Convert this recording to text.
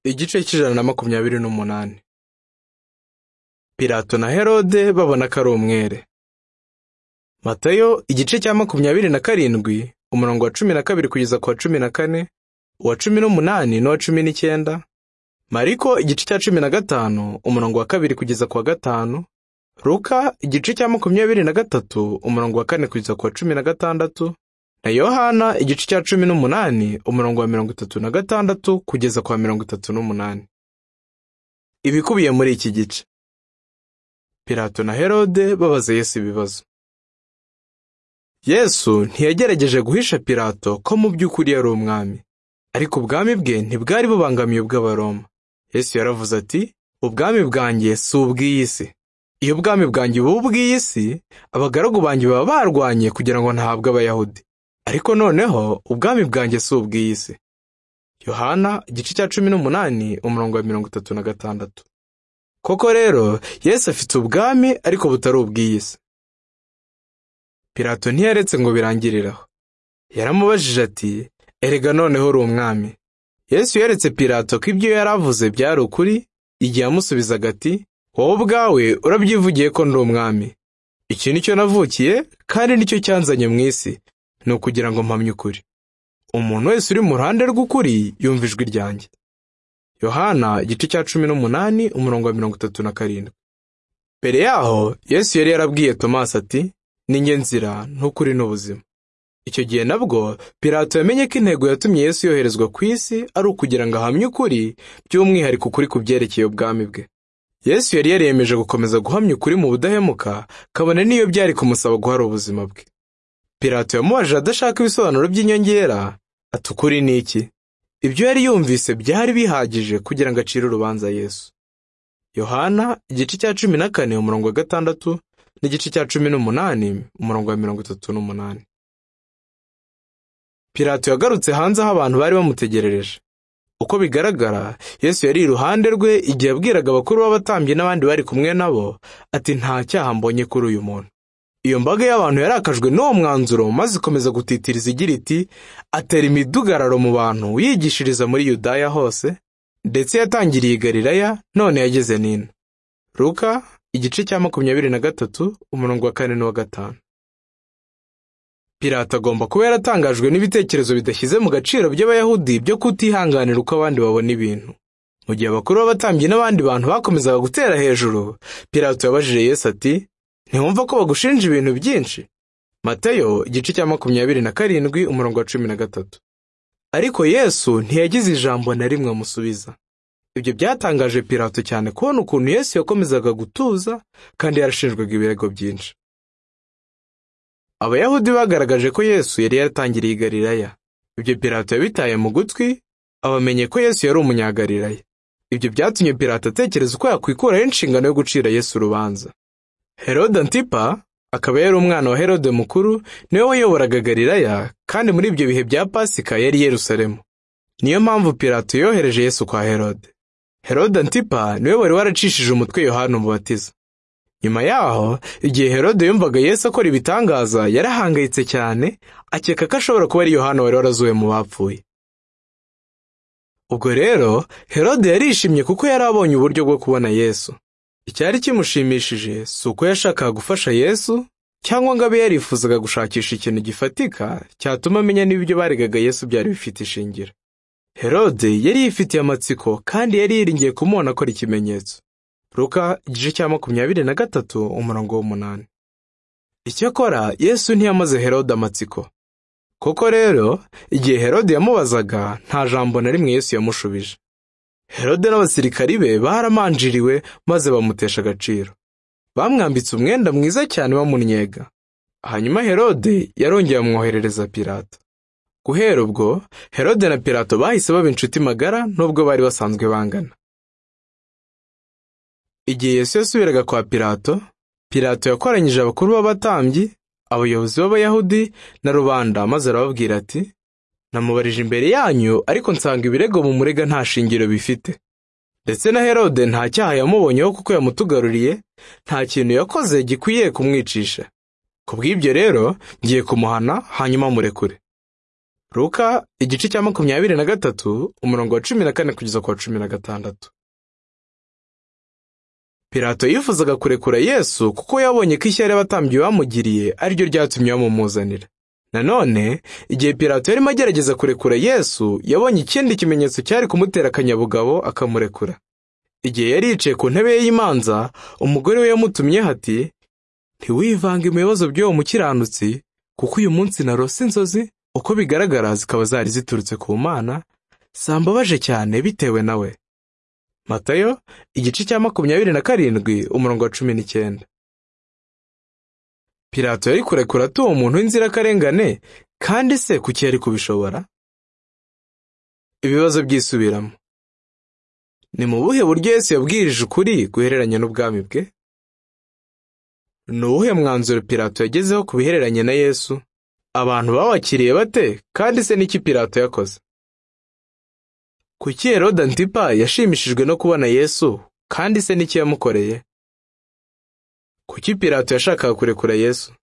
igice cy'ijana na makumyabiri n'umunani pilato na herode babona ko ari umwere matayo igice cya makumyabiri na karindwi umurongo wa cumi na kabiri kugeza ku wa cumi na kane uwa cumi n'umunani n'uwa cumi n'icyenda mariko igice cya cumi na gatanu umurongo wa kabiri kugeza ku wa gatanu ruka igice cya makumyabiri na gatatu umurongo wa kane kugeza ku wa cumi na gatandatu na yohana igice cya cumi n'umunani umurongo wa mirongo itatu na gatandatu kugeza ku wa mirongo itatu n'umunani ibikubiye muri iki gice pilato na herode babaza yesu ibibazo yesu ntiyagerageje guhisha pilato ko mu by'ukuri yari umwami ariko ubwami bwe ntibwari bubangamiye ubw'abaroma yesu yaravuze ati ubwami bwanjye si ubw'iyi si iyo ubwami bwanjye buba ubw'iyi si abagaragu banjye baba barwanye kugira ngo ntahabwe abayahudi ariko noneho ubwami bwanjye si ubw'iyi si yohana igice cya cumi n'umunani umurongo wa mirongo itatu na gatandatu koko rero yesu afite ubwami ariko butari ubw'iyi si pilato ntiyaretse ngo birangiriraho yaramubajije ati erega noneho uri umwami yesu yeretse pilato ko ibyo yari avuze byari ukuri igihe yamusubizaga ati wowe ubwawe urabyivugiye ko ndi umwami iki ni cyo navukiye kandi nicyo cyanzanye mu isi ni ukugira ngo mpamye ukuri umuntu wese uri mu ruhande rw'ukuri yumva ijwi ryanjye yohana igice cya cumi n'umunani umurongo wa mirongo itatu na karindwi mbere yaho yesu yari yarabwiye tomasi ati ninjye nzira ntukuri n'ubuzima icyo gihe nabwo pilato yamenye ko intego yatumye yesu yoherezwa ku isi ari ukugira ngo ahamye ukuri by'umwihariko ukuri ku byerekeye ubwami bwe yesu yari yaremeje gukomeza guhamya ukuri mu budahemuka kabone n'iyo byari kumusaba guhara ubuzima bwe pilato yamubajije adashaka ibisobanuro by'inyongera ati ukuri ni iki ibyo yari yumvise byari bihagije kugira ngo acire urubanza yesu yohana igice cya cumi na kane umurongo wa gatandatu n'igice cya cumi n'umunani umurongo wa mirongo itatu n'umunani pilato yagarutse hanze aho abantu bari bamutegerereje uko bigaragara yesu yari iruhande rwe igihe abwiraga abakuru b'abatambyi n'abandi bari kumwe nabo ati nta cyaha mbonye kuri uyu muntu iyo mbaga y'abantu yarakajwe n'uwo mwanzuro maze ikomeza gutitiriza igira iti atera imidugararo mu bantu yigishiriza muri yudaya hose ndetse yatangiriye i galilaya none yageze n'ino ruka igice cya makumyabiri na gatatu umurongo wa kane n'uwa gatanu Pilato agomba kuba yaratangajwe n'ibitekerezo bidashyize mu gaciro by'abayahudi byo kutihanganira uko abandi babona ibintu mu gihe abakuru b'abatambyi n'abandi bantu bakomezaga gutera hejuru Pilato yabajije yesu ati ntiwumva ko bagushinja ibintu byinshi Mateyo igice cya makumyabiri na karindwi umurongo wa cumi na gatatu ariko yesu ntiyagize ijambo na rimwe amusubiza ibyo byatangaje Pilato cyane kubona ukuntu yesu yakomezaga gutuza kandi yarashinjwaga ibirego byinshi abayahudi bagaragaje ko yesu yari yaratangiriye i galilaya ibyo pilato yabitaye mu gutwi abamenye ko yesu yari umunyagalilaya ibyo byatumye pilato atekereza uko yakwikuraho inshingano yo gucira yesu urubanza herode antipa akaba yari umwana wa herode mukuru niwe wayoboraga galilaya kandi muri ibyo bihe bya pasika yari yerusalemu niyo mpamvu pilato yohereje yesu kwa herode herode antipa niwe wari waracishije umutwe yohana umubatiza nyuma yaho igihe herode yumvaga yesu akora ibitangaza yarahangayitse cyane akeka ko ashobora kuba ari yohana wari warazuwe mu bapfuye ubwo rero herode yarishimye kuko yari abonye uburyo bwo kubona yesu icyari kimushimishije si uko yashakaga gufasha yesu cyangwa ngo abe yarifuzaga gushakisha ikintu gifatika cyatuma amenya niba ibyo baregaga yesu byari bifite ishingiro herode yari yifitiye amatsiko kandi yari yiringiye kumubona akora ikimenyetso Ruka igice cya makumyabiri na gatatu umurongo w'umunani icyakora yesu ntiyamaze herode amatsiko koko rero igihe herode yamubazaga nta jambo na rimwe yesu yamushubije herode n'abasirikari be baramanjiriwe maze bamutesha agaciro bamwambitse umwenda mwiza cyane bamunnyega hanyuma herode yarongeye amwoherereza Pilato. guhera ubwo herode na Pilato bahise baba inshuti magara nubwo bari basanzwe bangana igihe yesu yasubiraga kwa pilato pilato yakoranyije abakuru b'abatambyi abayobozi b'abayahudi na rubanda maze arababwira ati namubarije imbere yanyu ariko nsanga ibirego mu murega nta shingiro bifite ndetse na herode nta cyaha yamubonyeho kuko yamutugaruriye nta kintu yakoze gikwiye kumwicisha ku bw'ibyo rero ngiye kumuhana hanyuma murekure Luka igice cya makumyabiri na gatatu umurongo wa cumi na kane kugeza ku wa cumi na gatandatu Pirato yifuzaga kurekura Yesu kuko yabonye ko ishyari abatambyi bamugiriye ari ryo ryatumye bamumuzanira nanone igihe Pirato yarimo agerageza kurekura Yesu yabonye ikindi kimenyetso cyari kumutera akanyabugabo akamurekura igihe yari yicaye ku ntebe ye y'imanza umugore we yamutumye ati ntiwivange mu bibazo by'uwo mukiranutsi kuko uyu munsi narose inzozi uko bigaragara zikaba zari ziturutse ku mana sambabaje cyane bitewe nawe matayo igice cya makumyabiri na karindwi umurongo wa cumi n'icyenda pirato yari kurekura ati uwo muntu w'inzirakarengane kandi se kuki yari kubishobora ibibazo byisubiramo ni mu buhe buryo Yesu yabwirije ukuri guhereranye n'ubwami bwe ni uwuhe mwanzuro pirato yagezeho ku bihereranye na yesu abantu bawakiriye bate kandi se n'iki pirato yakoze kuki Herode Antipa yashimishijwe no kubona yesu kandi se n'iki yamukoreye kuki pirato yashakaga kurekura yesu